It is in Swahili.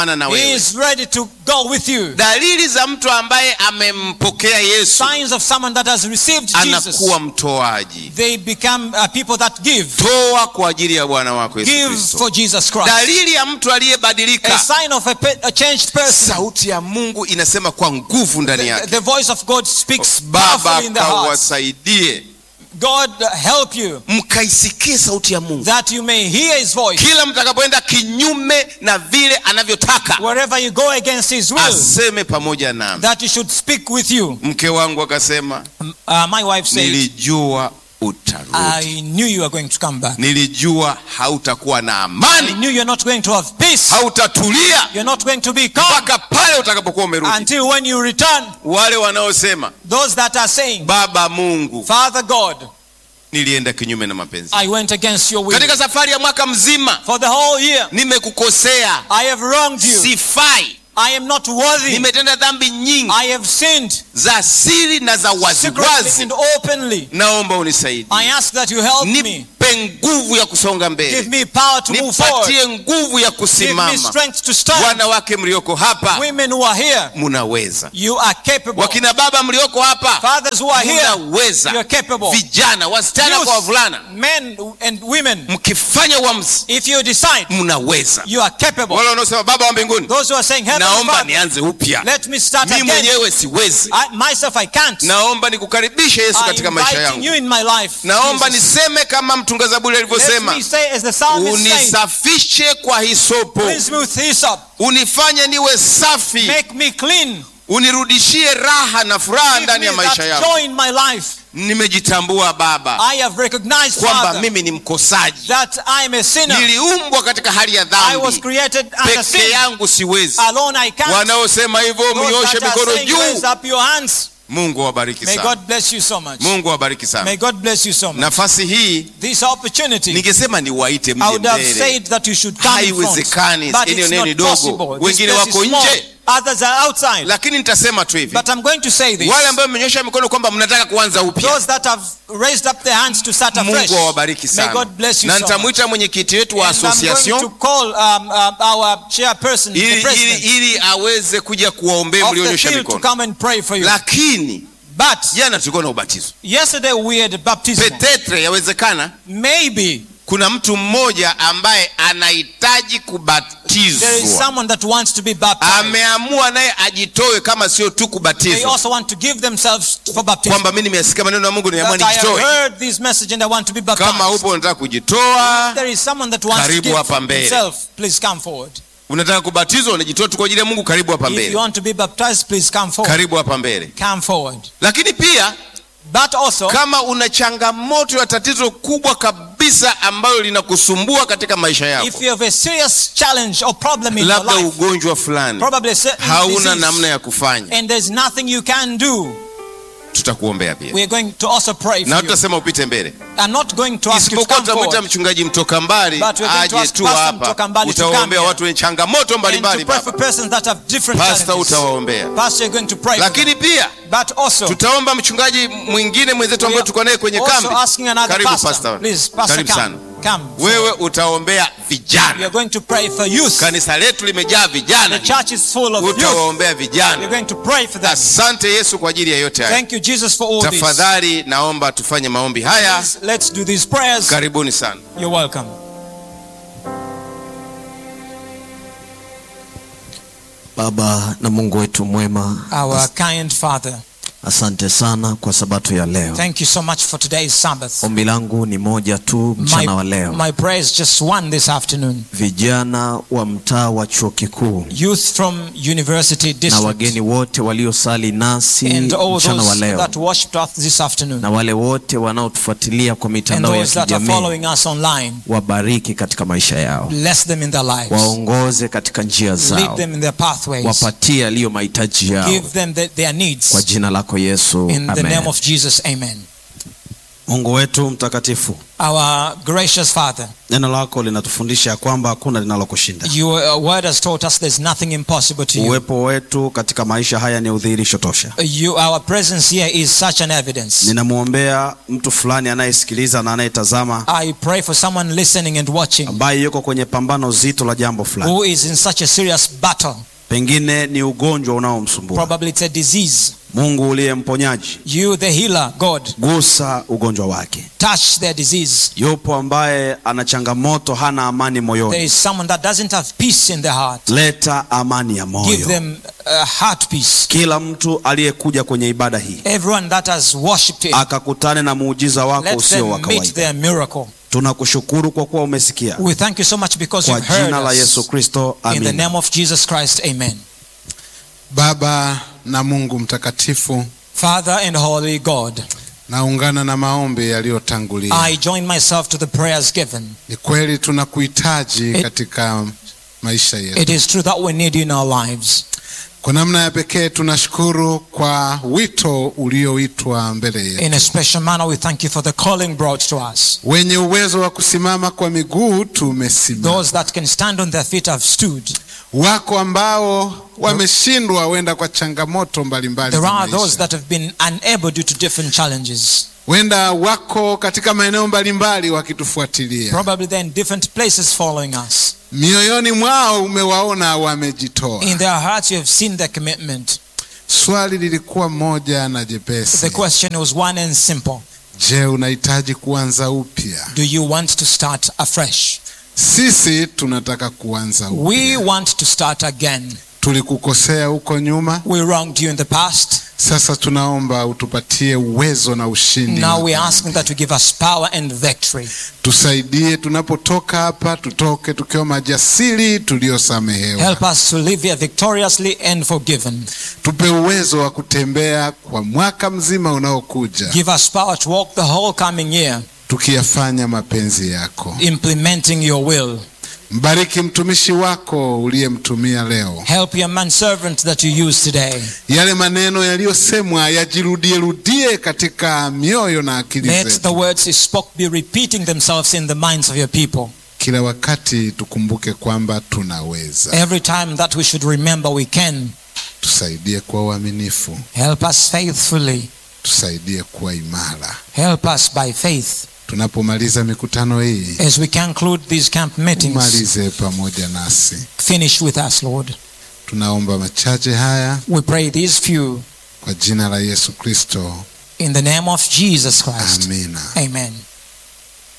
na He wewe is ready to go with you. dalili za mtu ambaye amempokea yesu Signs of someone that has received Jesus. anakuwa mtoaji They become uh, people that give. toa kwa ajili ya bwana wako yesu Give kristo for Jesus Christ. dalili ya mtu A aliyebadilika sign of a, pe- a changed person. sauti ya mungu inasema kwa nguvu ndani The, yake the voice of God speaks baba powerfully in the heart. kawasaidie God uh, help you mkaisikie sauti ya mungu that you may hear his voice. kila mtakapoenda kinyume na vile anavyotaka Wherever you go against his will, aseme pamoja nami that he should speak with you. mke wangu akasema Uh, my wife said, nilijua utarudi I knew you were going to come back. nilijua hautakuwa na I amani knew you're not going to have peace. hautatulia You're not going to be calm mpaka pale utakapokuwa umerudi until when you return. wale wanaosema Those that are saying, baba mungu Father God, nilienda kinyume na mapenzi I went against your will. katika safari ya mwaka mzima For the whole year, nimekukosea I have wronged you. sifai I am not worthy. nimetenda dhambi nyingi I have sinned za siri na za secretly waziwazi and openly. naomba unisaidie I ask that you help me. nipe nguvu ya kusonga Give mbele me power to move forward. nipatie nguvu ya Give me kusimama strength to stand. wanawake mlioko hapa Women who are here, munaweza you are capable. wakina baba mlioko hapa Fathers who are here, you munaweza are capable. vijana wasichana Youth, kwa wavulana men and women, mkifanya uamuzi if you decide, mnaweza you are capable. wale wanaosema baba wa mbinguni Those who are saying, Heavenly naomba Father, nianze upya let me start mi again. mwenyewe siwezi I, myself, I can't. naomba nikukaribishe yesu I'm katika maisha inviting you yangu in my life. naomba Jesus. niseme kama mtunga zaburi Let alivyosema me say as the psalmist said, unisafishe kwa hisopo cleanse me with hyssop, unifanye niwe safi make me clean, unirudishie raha na furaha give ndani me ya maisha that yangu joy in my life. nimejitambua baba I have recognized, kwamba Father, mimi ni mkosaji that I am a sinner. niliumbwa katika hali ya I was dhambi created under peke sin. yangu siwezi Alone I can't. wanaosema hivyo Those mnyoshe that are mikono saying, raise juu up your hands. mungu awabariki May sana God bless you so much. mungu awabariki sana May God bless you so much. nafasi hii This opportunity, ningesema niwaite I mje would have mbele said that you should come in front. Haiwezekani, But eneo it's neno ni not dogo. possible. This Wengine place is wako small. nje. Others are outside. lakini nitasema tu hivi But I'm going to say this. wale ambao mmenyosha mikono kwamba mnataka kuanza upya Those that have raised up their hands to start afresh. mungu awabariki May sana God bless you na so much. nitamwita mwenyekiti wetu wa And I'm going to association call um, um, our chairperson, the ili, ili, president ili aweze kuja kuwaombea of the mlionyosha field to mikono come and pray for you. lakini But jana tulikuwa na ubatizo yesterday we had a baptism. petetre yawezekana Maybe kuna mtu mmoja ambaye anahitaji there is kubatizwa someone that wants to be baptized. ameamua naye ajitoe kama sio tu They kubatizwa also want to give themselves for baptism. kwamba mi nimesikia maneno ya mungu niamua That I have nijitoe heard this message and I want to be baptized. kama upo unataka kujitoa There is someone that wants to Karibu give hapa mbele. himself. Please come forward. unataka kubatizwa unajitoa tu kwa ajili ya mungu karibu hapa If you mbele want to be baptized, please come forward. karibu hapa mbele Come forward. lakini pia But also, kama una changamoto ya tatizo kubwa kabisa ambalo linakusumbua katika maisha if yako you have a serious challenge or problem in your labda life, ugonjwa fulani probably a certain hauna disease, namna ya kufanya and there's nothing you can do, tutakuombea pia we are going to also pray na for you. tutasema upite mbele I'm not going to ask you to isipokuwa come tutamwita forward, mchungaji mtoka mbali But we're going to aje ask tu Pastor hapa Mtoka Mbali to come utawaombea here. watu wenye changamoto and mbalimbali to pray for baba persons that have different pasta challenges. utawaombea Pastor, you're going to pray for them. lakini pia But also, tutaomba mchungaji mwingine mwenzetu we ambaye are tuko naye kwenye also kambi asking another karibu pastor. pastor Please, pastor, karibu come. sana Come. wewe utaombea We vijana are going to pray for youth. kanisa letu limejaa The vijana church is full of youth. utawaombea We're vijana going to pray for them. asante yesu kwa ajili ya yote haya Thank you, Jesus, for all this. tafadhali naomba tufanye maombi haya Please, Let's do these prayers. karibuni sana You're welcome. Baba na Mungu wetu mwema, Our kind Father, asante sana kwa sabato ya leo. thank you so much for today's Sabbath. Ombi langu ni moja tu mchana wa My, leo, my prayer is just one this afternoon. vijana wa mtaa wa chuo kikuu Youth from University na District wageni wote waliosali nasi and all mchana wa those leo that worshipped us this afternoon na wale wote wanaotufuatilia kwa and mitandao ya those that are kijamii, following us online. wabariki katika maisha yao, Bless them in their lives. waongoze katika njia Lead zao, them in their pathways. wapatie yaliyo mahitaji yao, Give them the, their needs. kwa jina lako Yesu, In the amen. name of Jesus, amen. Mungu wetu mtakatifu, Our gracious Father, neno lako linatufundisha ya kwamba hakuna linalokushinda. your uh, word has taught us there's nothing impossible to you. Uwepo wetu katika maisha haya ni udhihirisho tosha. you. Our presence here is such an evidence. Ninamwombea mtu fulani anayesikiliza na anayetazama I pray for someone listening and watching ambaye yuko kwenye pambano zito la jambo fulani, who is in such a serious battle. pengine ni ugonjwa unaomsumbua. Probably it's a disease. Mungu uliye mponyaji, You, the healer, God, gusa ugonjwa wake. touch their disease. Yupo ambaye ana changamoto, hana amani There moyoni, is someone that doesn't have peace in their heart. leta amani ya Give moyo. them a heart peace. Kila mtu aliyekuja kwenye ibada hii Everyone that has worshipped Him, akakutane na muujiza wako let usio wa them meet kawaida. their miracle. Tunakushukuru kwa kuwa umesikia. We thank you so much because Kwa you've heard jina la us. Yesu Kristo, In the amina. name of Jesus Christ, amen. Baba na Mungu mtakatifu, Father and Holy God, naungana na maombi yaliyotangulia. I join myself to the prayers given. Ni kweli tunakuhitaji It- katika maisha yetu. It is true that we need you in our lives. Kwa namna ya pekee tunashukuru kwa wito ulioitwa mbele In a yetu. special manner, we thank you for the calling brought to us. Wenye uwezo wa kusimama kwa miguu tumesimama. Those that can stand on their feet have stood. Wako ambao wameshindwa wenda kwa changamoto mbalimbali There za are those maisha. that have been unable due to different challenges. Wenda wako katika maeneo mbalimbali wakitufuatilia. Probably they're in different places following us. Mioyoni mwao umewaona wamejitoa. In their hearts, you have seen their commitment. Swali lilikuwa moja na The jepesi. question was one and simple Je, unahitaji kuanza upya? Do you want to start afresh? Sisi tunataka kuanza We upya. want to start again. Tulikukosea huko nyuma, We wronged you in the past. sasa tunaomba utupatie uwezo na ushindi. Now wa we're dhambi. asking that you give us power and victory. Tusaidie tunapotoka hapa, tutoke tukiwa majasiri tuliosamehewa. Help us to live here victoriously and forgiven. Tupe uwezo wa kutembea kwa mwaka mzima unaokuja, Give us power to walk the whole coming year, tukiyafanya mapenzi yako. implementing your will. Mbariki mtumishi wako uliyemtumia leo. Help your manservant that you use today. Yale maneno yaliyosemwa yajirudie rudie katika mioyo na akili Let the zetu. words he spoke be repeating themselves in the minds of your people. Kila wakati tukumbuke kwamba tunaweza. Every time that we should remember we can. Tusaidie kuwa uaminifu, Help us faithfully. tusaidie kuwa imara. Help us by faith. Tunapomaliza mikutano hii, As we conclude these camp meetings, umalize pamoja nasi. finish with us, Lord. Tunaomba machache haya We pray these few kwa jina la Yesu Kristo, in the name of Jesus Christ. amina. Amen.